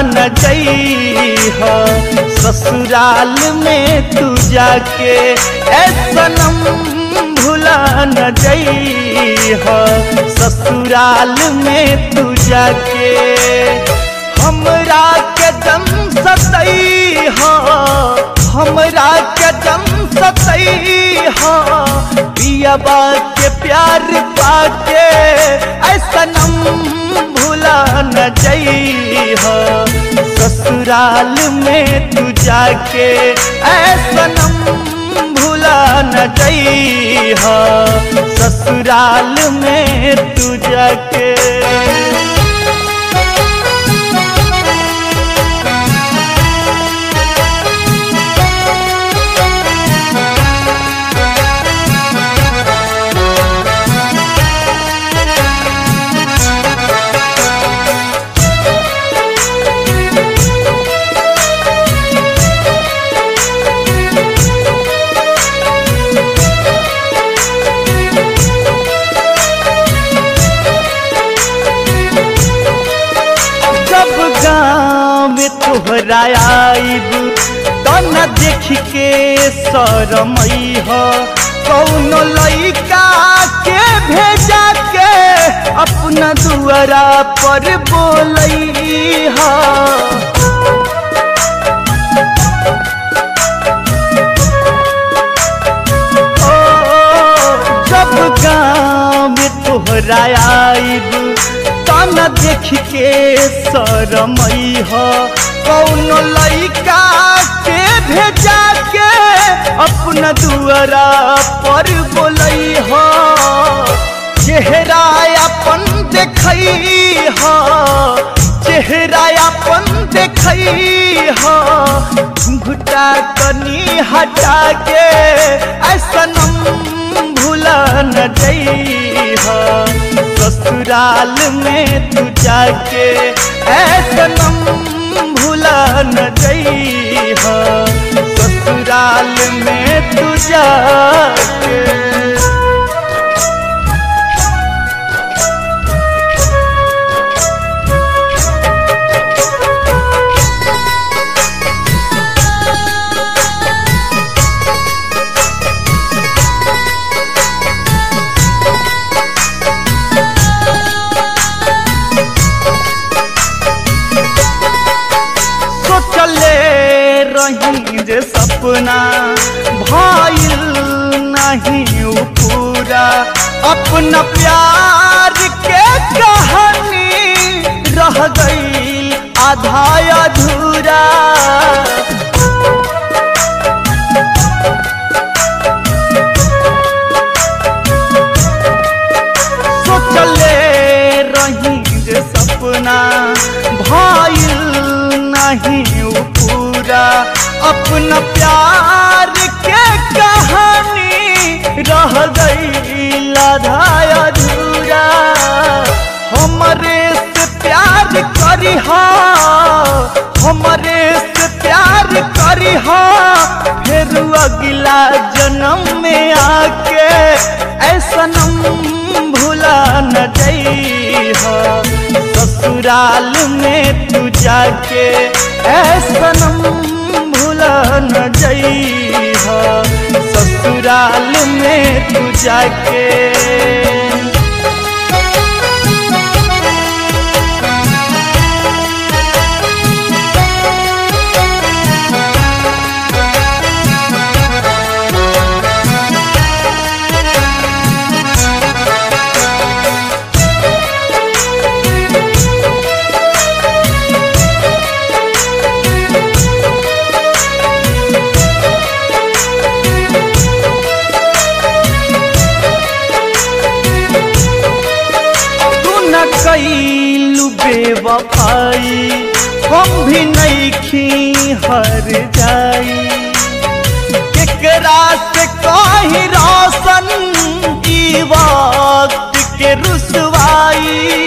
न जइह ससुराल में तू जाके ए सनम भुला न जइह ससुराल में तू जाके हमरा के दम सतई हमरा के दम सतई पियाबा के प्यार पाके ऐसा नम भुला न जइह ससुराल में तू जाके ऐसा नम भुला न जइह ससुराल में तू जाके जब गाँव में तोहरा आइब तो न देख के शरमई हो कौनो लइका के भेजा के अपना दुआरा पर बोलई हो जब गाँव में तोहरा आइब ताना देख के शरमई हो कौनो लइका के भेजा के अपना दुआरा पर बोलई हो चेहरा अपन देखई हो चेहरा अपन देखई हो घुटा कनी हटा के ऐसा नम भुला न जइह ससुराल में तू जाके ऐसा नम भुला न जइह ससुराल में तू जाके सोचले रही जे सपना भाईल नहीं उ पूरा अपना प्यार के कहानी रह गई आधा अधूरा सोचले रही जे सपना भाईल नहीं उ पूरा अपना प्यार के कहानी रह गई लाधा अधूरा हमरे से प्यार करी हमरे से प्यार करी फिर अगला जन्म में आके ऐसा नम भुला न जइह ससुराल में तू जाके ऐसा नम भुला न जइह ससुराल में तू जाके तू न कैलू बेवफाई हम भी नहीं हर जाई केकरा से कही रोशन ई वक्त के रुसवाई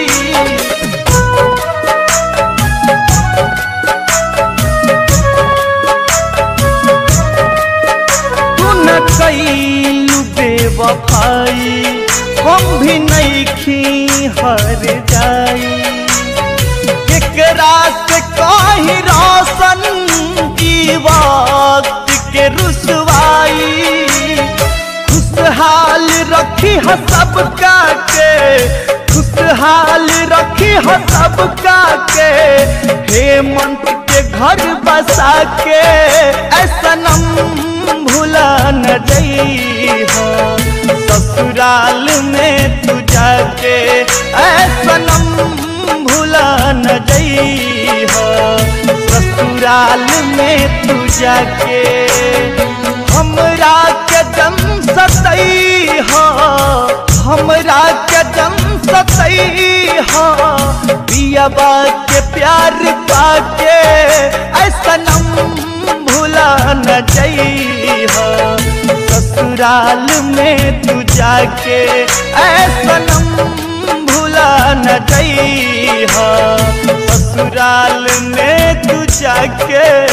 तू न कैलू बेवफाई हम भी नहीं हर जाई केकरा केकरा से कहीं रोशन की वक्त के रुसवाई खुशहाल रखी है सबका के खुशहाल रखी है सबका के हेमंत के घर बसा के ऐसा नम भूला न जई ससुराल में तू जाके ऐसा नम भूला न जई ससुराल में तू जाके हमरा के जम सतई हो हमरा के जम सतई हो पियाबा के प्यार पाके ऐसा नम भूला न जई हो ससुराल में तू जाके ऐसा नम भूला न जई हो ससुराल में तू जाके